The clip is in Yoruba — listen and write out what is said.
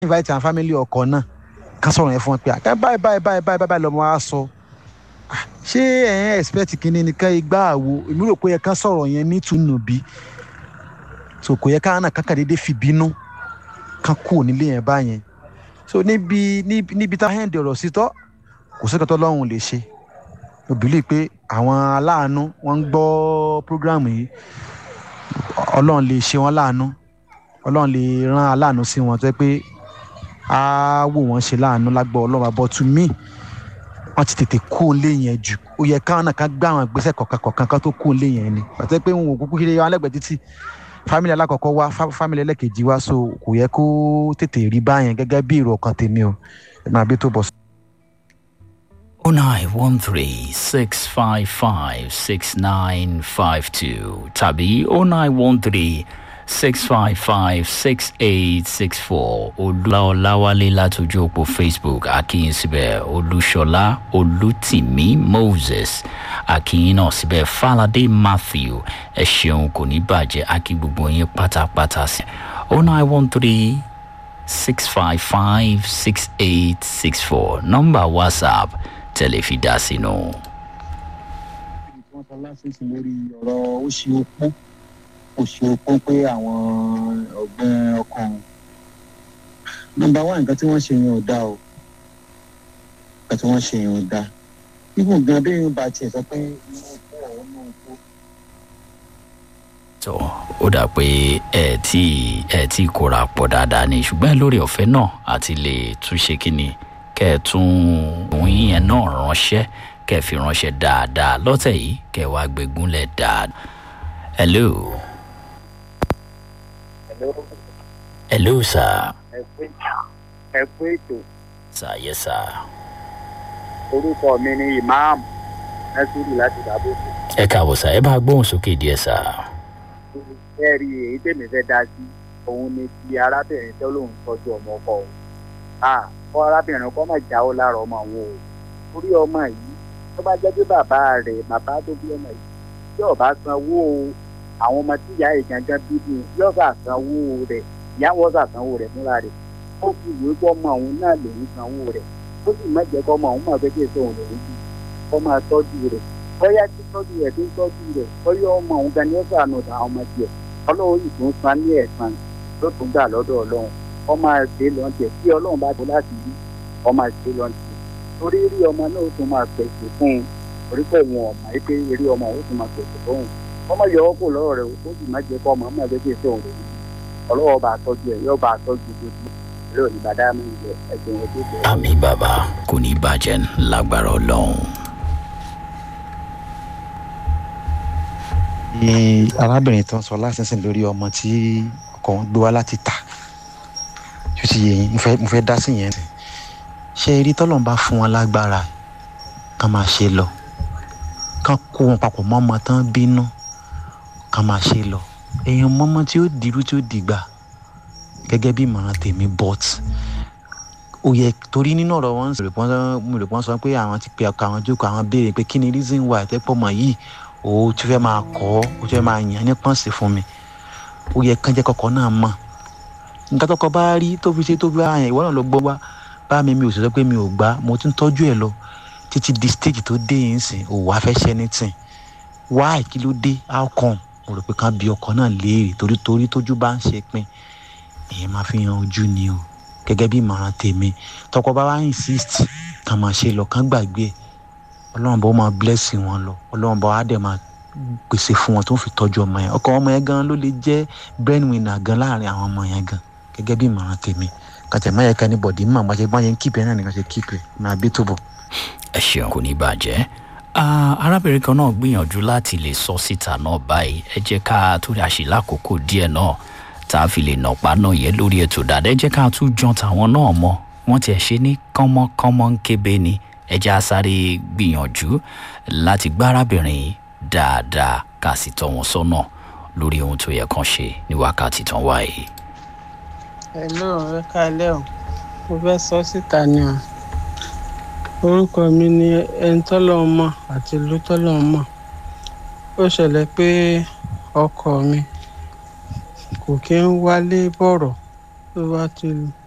invite àwọn family ọkọ náà ká sọ̀rọ̀ yẹn fún wọn pé àká báyìí báyìí báyìí báyìí báyìí lọ́mọ wa sọ Ah, ṣé ẹ̀ ń expect kínní ni ká igbá àwo èmi rò pé ẹ ká sọ̀rọ̀ yẹn ní tùnúbí so kò yẹ ká náà kankan déédéé fi bínú kan kú nílé yẹn báyẹn so níbi níbi níbi tá a hẹ́ǹdì ọ̀rọ̀ sí tọ́ kò sí kẹtọ́ lọ́hùn lè ṣe mo believe pé àwọn aláàánú wọ́n ń gbọ́ program yìí ọlọ́run lè ṣe wọ́n láàánú ọlọ́run lè rán aláàánú sí wọn tó yẹ pé á wò wọ́n ṣe láàánú lágbọ́ ọlọ́run àbọ̀ to me wọ́n ti tètè kó lé yẹn jù ó yẹ káwọn náà ká gbé àwọn ìgbésẹ̀ kọ̀ọ̀kan kọ̀ọ̀kan kan tó kó lé yẹn ni pàtẹ́ pé wọn ò kúkú kiri wọn lẹ́gbẹ̀ẹ́ títì fámìlì alákọ̀ọ́kọ́ wá fá- fámìlì ẹlẹ́kejì wá so kò yẹ kó tètè rí báyẹn gẹ́gẹ́ bí èrò ọkàn tèmi o ẹ máa bí tó bọ̀ 0913 655 6952 tàbí 0913 655 6864 olúláwálé látọjú òpó facebook akíyín síbẹ̀ olúṣọlá olùtìmí moses akíyín náà síbẹ̀ falade matthew ẹ ṣeun kò ní bàjẹ́ akí gbogbo yín pátápátá sí 0913 655 6864 nọ́mbà whatsapp tẹ̀lé fi dá sínú. wọ́n sọ lásìsì lórí ọ̀rọ̀ ó ṣe opó ó ṣe opó pé àwọn ọ̀gbìn ọkàn nọmba wá nǹkan tí wọ́n ṣe yẹn ò dáa o nǹkan tí wọ́n ṣe yẹn ò dáa ibùn gan bí yóò bá tiẹ̀ sọ pé inú opó ọ̀hún náà opó tó ó dà pé ẹ tí ẹ tí kóra pọ̀ dáadáa ni ṣùgbọ́n lórí ọ̀fẹ́ náà àti lè túnṣe kínni kẹ́ ẹ tún òun yẹn náà ránṣẹ́ kẹ́ ẹ fi ránṣẹ́ dáadáa lọ́tẹ̀ yìí kẹ́ ẹ wá gbégúnlẹ̀ dáadáa. hello hello sir ẹ kú ètò sir yes sir orúkọ mi ni imam nasiru láti dàbòkù ẹ káàbọ̀ sir ẹ bá gbóhùn sókè díẹ̀ sir. ẹ rí èyí tèmi fẹ́ dá sí òun ni ti arábìnrin tó lóun tọ́jú ọmọ ọkọ òun à kọ́ arábìnrin kọ́ máa jáwọ́ lára ọmọ òun o torí ọmọ yìí tó bá jẹ́ pé bàbá rẹ̀ bàbá tó bí ọmọ yìí tí ọba sanwó àwọn ọmọ tí ìyá rẹ̀ gangan bí bí yóò bá sanwó rẹ̀ ìyá wọn bá sanwó rẹ̀ fúnra rẹ̀ ó fi ìwé kọ́ ọmọ òun náà lòún sanwó rẹ̀ ó sì má jẹ́ kọ́ ọmọ òun máa fẹ́ kí èso òun lòún bí kọ́ máa tọ́jú rẹ̀ bóyá tí tọ́jú rẹ̀ tó ń tọ́jú rẹ̀ bóyá ọmọ òun gan ni ó sànù àwọn ọmọ tiẹ̀ ọlọ́run yìí tó ń san ní ẹ̀sán ló tún gbà lọ́dọ̀ ọlọ́run ọmọ àṣẹ lọ́ntẹ̀ tí ọlọ́run bá tó láti rí ọmọ àṣẹ lọ́ntẹ̀ torí rí ọmọ náà ó tún máa pèsè fún un torí pé òun ọ̀mà yìí pé rí ọmọ ó tún máa pèsè fún un ọmọ yọ ọ́ kò lọ́rọ̀ rẹ̀ ó sì má jẹ́ kọ́ ọmọ ọmọ ẹgbẹ́ tí èso òun rẹ̀ ọlọ́wọ́ bá tọ́jú ẹ̀ yóò bá tọ́jú gbogbo ìlú òní bàdá mi ìjẹ ẹ̀jẹ̀ ẹ̀ tó bẹ̀rẹ̀. àmì bàbá kò ní bàjẹ́ lágbára ọlọ́run. ní arábìnrin tó ń sọ lásìsìn lórí ọmọ tí ọkọ wọn gbé wá láti tà tó ti yẹ yín mo fẹ́- mo fẹ́ dá sí yẹn ṣé eré tọ́lọ́n bá fún wọn lágbára kán máa ṣe lọ kán kó wọn papọ̀ mọ́ ọmọ tán bínú kán máa ṣe lọ èèyàn mọ́mọ́ tí ó dirú tí ó dìgbà gẹ́gẹ́ bí ìmọ̀ràn tèmi but ó yẹ torí nínú ọ̀rọ̀ wọn rè pọ́n mo rè pọ́n sọ pé àwọn ti pe ọkọ àwọn jókòó àwọn béèrè pé kí ni reason why tẹ́pọ̀ mọ̀ yìí o ti fẹ́ máa kọ́ o ti fẹ́ máa yàn ní pọ́ǹsì fún mi ó yẹ kán jẹ́ kọ́kọ́ náà mọ̀ nǹkan tọkọ bá rí tó fi ṣe tó fi bá yẹn ìwọ náà lọ gbọ́ wá bá mi mi ò sì sọ pé mi ò gbá mo tún tọ́jú ẹ̀ lọ títí di stage tó dé yìí sìn ò wá fẹ́ ṣẹ́ ní tìǹ why kí ló dé how come mo rò pé kán bí ọkọ náà léèrè torí torí tójú bá ń ṣe pin èyí máa fi hàn ojú ni o gẹ́gẹ́ bí ìmọ̀ràn tèmi tọkọ bá wá insist kàn máa ṣe lọ kàn gbàgbé ẹ̀ ọlọ́run bá máa bless wọn lọ ọlọ́run bá wá dẹ̀ máa pèsè fún wọn tó ń fi tọ́jú ọmọ yẹn ọkọ ọmọ yẹn gan ló lè jẹ́ breadwinner gan láàrin àwọn ọmọ yẹn gan gẹ́gẹ́ bí ìmọ̀ràn tèmi kàtẹ́ má yẹ ká ní bọ̀dí mọ̀ bá ṣe bá yẹn kíkẹ́ náà nìkan ṣe kíkẹ́ máa bí tó bọ̀. ẹ ṣeun kò ní bàjẹ́ Ah, arábìnrin kan náà gbìyànjú láti lè sọ síta náà báyìí ẹ jẹ́ ká torí àṣìlá àkókò díẹ̀ náà tá a fi lè nàpá náà yẹ lórí ètò dáadáa ẹ jẹ́ ká tún jan tàwọn náà mọ́ wọ́n tiẹ̀ ṣe ní kánmọ́kánmọ́ ń kébé ni ẹ jẹ́ á sáré gbìyànjú láti gbá arábìnrin yìí dáadáa ká sì tọ́ wọn sọ́nà lórí ohun tó yẹ kán ṣe ní wákàtí tán wáyé. hello ẹ káalẹ́ o mo fẹ́ sọ síta ni o orúkọ mi ni ẹni tọ́lọ́ mọ̀ àti ìlú tọ́lọ́ mọ̀ ó ṣẹlẹ̀ pé ọkọ mi kò kí ń wálé bọ̀rọ̀ tó bá ti